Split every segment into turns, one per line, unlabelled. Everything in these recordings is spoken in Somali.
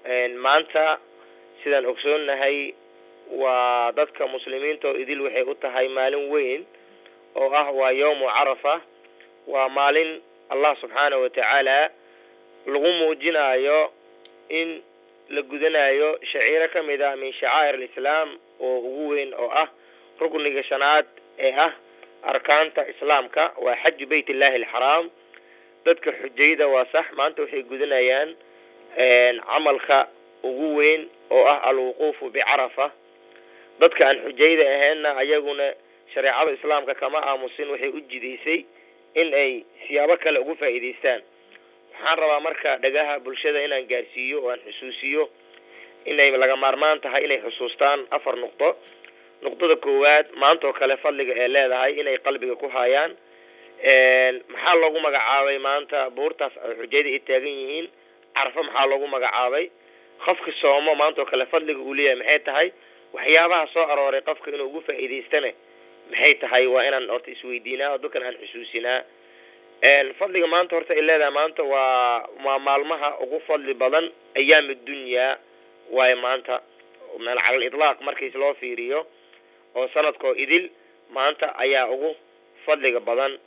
maanta sidaan ogsoonnahay waa dadka muslimiinta oo idil waxay u tahay maalin weyn oo ah waa yawmu carafa waa maalin allah subxaanahu watacaala lagu muujinayo in la gudanayo shaciiro ka mid ah min shacaa'ir alislaam oo ugu weyn oo ah rukniga shanaad ee ah arkaanta islaamka waa xaju beyt illahi alxaraam dadka xujayda waa sax maanta waxay gudanayaan camalka ugu weyn oo ah alwuquufu bicarafa dadka aan xujayda ahaynna ayaguna shareecada islaamka kama aamusin waxay u jidaysay in ay siyaabo kale ugu faa'iidaystaan waxaan rabaa marka dhagaha bulshada inaan gaarsiiyo oo aan xusuusiyo inay laga maarmaan tahay inay xusuustaan afar nuqdo nuqdada koowaad maanta oo kale fadliga ee leedahay inay qalbiga ku haayaan maxaa loogu magacaabay maanta buurtaas xujayda ay taagan yihiin carafo maxaa loogu magacaabay qofka soomo maanta oo kale fadliga uu leeyahay maxay tahay waxyaabaha soo arooray qofka inuu ugu faa'iidaystane maxay tahay waa inaan horta isweydiinaa oo dadkan aan xusuusinaa fadliga maanta horta ay leedahay maanta waa waa maalmaha ugu fadli badan ayaam dunyaa waayo maanta cala aliطlaaq markiis loo fiiriyo oo sanadkoo idil maanta ayaa ugu fadliga badan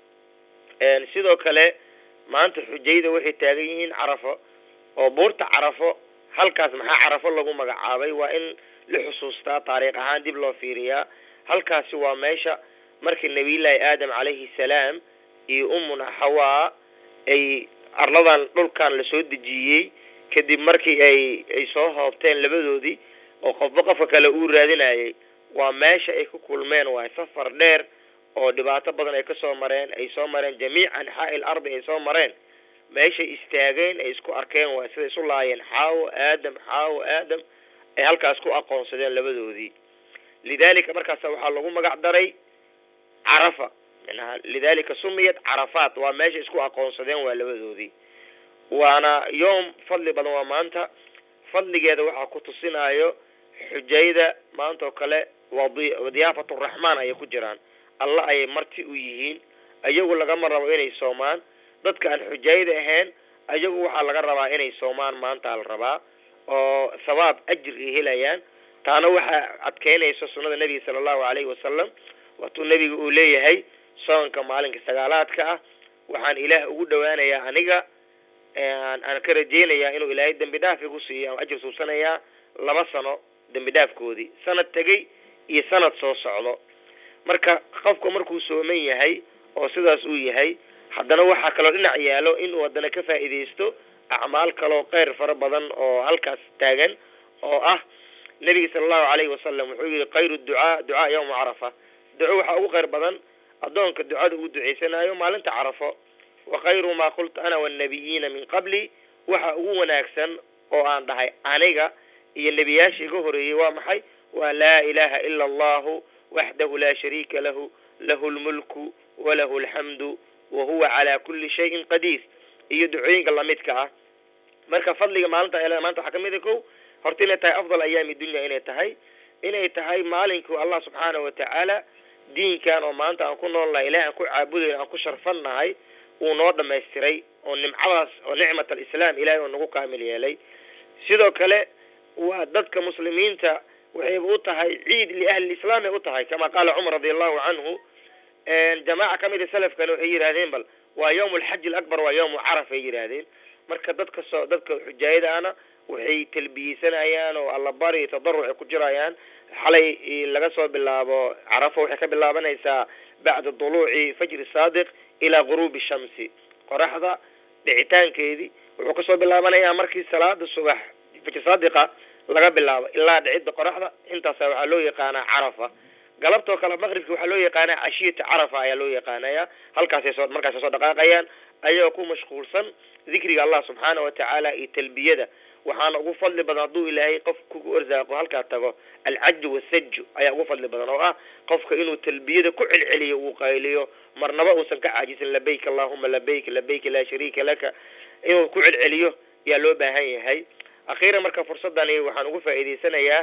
sidoo kale maanta xujayda waxay taagan yihiin carafo oo buurta carafo halkaas maxaa carafo lagu magacaabay waa in la xusuustaa taariikh ahaan dib loo fiiriyaa halkaasi waa meesha markii nabiyullaahi aadam calayhi salaam iyo umuna xawaa ay arladan dhulkan lasoo dejiyey kadib markii ay ay soo hoobteen labadoodii oo qofba qofka kale uu raadinayay waa meesha ay ku kulmeen waay safar dheer oo dhibaato badan ay kasoo mareen ay soo mareen jamiic anxaa'i il ardi ay soo mareen meeshay istaageen ay isku arkeen waay siday isu laayeen xaawo aadam xaawo aadam ay halkaas ku aqoonsadeen labadoodii lidalika markaasa waxaa lagu magac daray carafa manaha lidalika sumiyat carafaat waa meesha isku aqoonsadeen waa labadoodii waana yoom fadli badan waa maanta fadligeeda waxaa ku tusinayo xujayda maanta oo kale waa diyaafat raxmaan ayay ku jiraan alla ayay marti u yihiin ayagu lagama rabo inay soomaan dadka aan xujayda ahayn ayagu waxaa laga rabaa inay soomaan maanta la rabaa oo sawaab ajir ay helayaan taana waxaa adkeynaysa sunnada nebiga sala allahu calayhi wasalam waatuu nebiga uu leeyahay soonka maalinka sagaalaadka ah waxaan ilaah ugu dhowaanayaa aniga aan ka rajeynayaa inuu ilaahay dembi dhaaf igu siiyo aan ajir suubsanayaa laba sano dembi dhaafkoodii sanad tegey iyo sanad soo socdo marka qofka markuu sooman yahay oo sidaas uu yahay haddana waxaa kaloo dhinac yaalo inuu haddana ka faa'iidaysto acmaal kaloo keyr fara badan oo halkaas taagan oo ah nebiga sala allahu calayhi wasalam wuxuu yihi khayru ducaa ducaa yawma carafa duco waxaa ugu kheyr badan addoonka ducada uu ducaysanayo maalinta carafo wa khayru maa qultu ana wannabiyiina min qabli waxa ugu wanaagsan oo aan dhahay aniga iyo nebiyaasha iga horeeyey waa maxay waa laa ilaha ila allahu waxdahu laa shariika lahu lahu lmulku walahu alxamdu wa huwa calaa kulli shayin qadiir iyo ducooyinka lamidka ah marka fadliga maalinta el maanta waxaa kamid a ko horta inay tahay afdal ayaami dunya inay tahay inay tahay maalinkii allah subxaanahu watacaala diinkan oo maanta aan ku noolnahay ilahi aan ku caabudayn aan ku sharfannahay uu noo dhamaystiray oo nimcadaas oo nicmat alislaam ilahay oo nagu kaamil yeelay sidoo kale waa dadka muslimiinta waxayba u tahay ciid liahli lislaam ay u tahay kama qaala cumar radi allahu canhu jamaaca kamid a salafkana waxay yidhahdeen bal waa yawm alxaji alakbar waa yawmu caraf ay yidhaahdeen marka dadka soo dadka xujaayadaana waxay talbiyeysanayaan oo allabari tadaruc ay ku jirayaan xalay laga soo bilaabo carafo waxay ka bilaabanaysaa bacda duluuci fajri saadiq ilaa guruubi shamsi qoraxda dhicitaankeedii wuxuu kasoo bilaabanayaa markii salaada subax fajri saadiqa laga bilaabo ilaa dhicidda qoraxda intaasa waxaa loo yaqaanaa carafa galabtoo kale maqribka waxaa loo yaqaanaa cashiyata carafa ayaa loo yaqaanaya halkaasay soo markaasay soo dhaqaaqayaan ayagoo ku mashquulsan dikriga allah subxaana watacaala iyo talbiyada waxaana ugu fadli badan hadduu ilaahay qof kugu arsaaqo halkaa tago alcaju wasaju ayaa ugu fadli badan oo ah qofka inuu talbiyada ku celceliyo uu qayliyo marnaba uusan ka caajisin labayk allahuma labayk labayk laa shariika laka inuu ku celceliyo ayaa loo baahan yahay akhiiran marka fursadani waxaan ugu faa'iidaysanayaa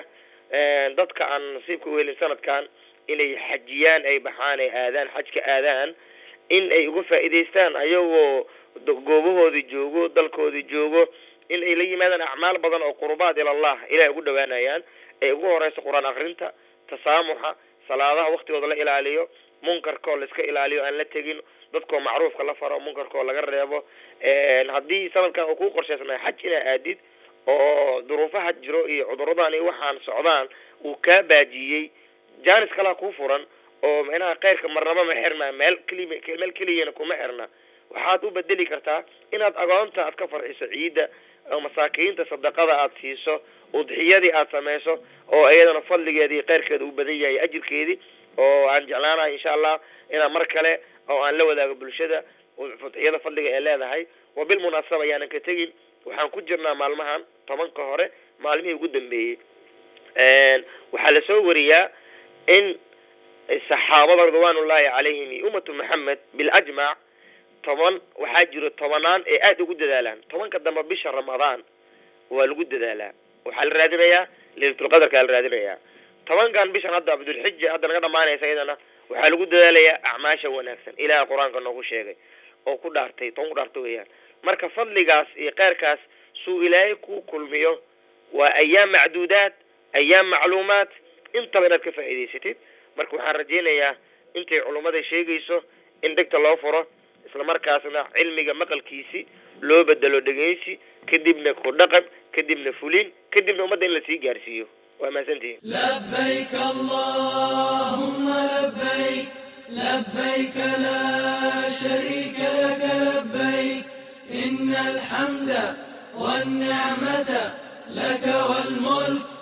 dadka aan nasiibka u helin sanadkan inay xajiyaan ay baxaan ay aadaan xajka aadaan in ay uga faa'iidaystaan ayagoo goobahoodii joogo dalkoodii joogo in ay la yimaadaan acmaal badan oo qurubaad ila allah ilahay ugu dhawaanayaan ay ugu horeyso qur-aan akrinta tasaamuxa salaadaha waktigooda la ilaaliyo munkarkoo la iska ilaaliyo aan la tegin dadkoo macruufka la faro munkarkoo laga reebo haddii sanadkan uu ku qorshaysnaa xaj inaa aadid oo duruufaha jiro iyo cuduradan iyo waxaan socdaan uu kaa baajiyey jaanis kalaa kuu furan oo micnaha khayrka marnaba ma xirna meel keli meel keliyana kuma xirna waxaad u bedeli kartaa inaad agoonta aad ka farxiso ciidda oo masaakiinta sadaqada aad siiso udxiyadii aad samayso oo iyadana fadligeedii khayrkeeda uu badan yahay ajirkeedii oo aan jeclaanahay insha allah inaan mar kale oo aan la wadaago bulshada udxiyada fadliga ee leedahay wa bilmunaasaba ayaanan ka tegin waxaan ku jirnaa maalmahan tobanka hore maalmihii ugu dambeeyey waxaa lasoo wariyaa in saxaabada ridwaanullahi calayhim iyo ummatu maxamed biljmac toban waxaa jiro tobanaan ee aada ugu dadaalaan tobanka dambe bisha ramadaan waa lagu dadaalaa waxaa la raadinayaa leylatulqadarkaa la raadinayaa tobankan bishan hadda abdulxija hadda naga dhamaanaysa iyadana waxaa lagu dadaalayaa acmaasha wanaagsan ilaah qur-aanka noogu sheegay oo ku dhaartay toban ku dhaartay weeyaan marka fadligaas iyo keyrkaas suu ilaahay ku kulmiyo waa ayaam macduudaad ayaam macluumaad intaba inaad ka faa'iidaysatid marka waxaan rajaynayaa intay culummada sheegayso in dhegta loo furo isla markaasna cilmiga maqalkiisi loo bedelo dhegeysi kadibna ku dhaqan kadibna fulin kadibna ummadda in lasii gaarsiiyo waa mahadsantihin
لبيك اللهم لبيك لبيك لا شريك لك لبيك إن الحمد والنعمة لك والملك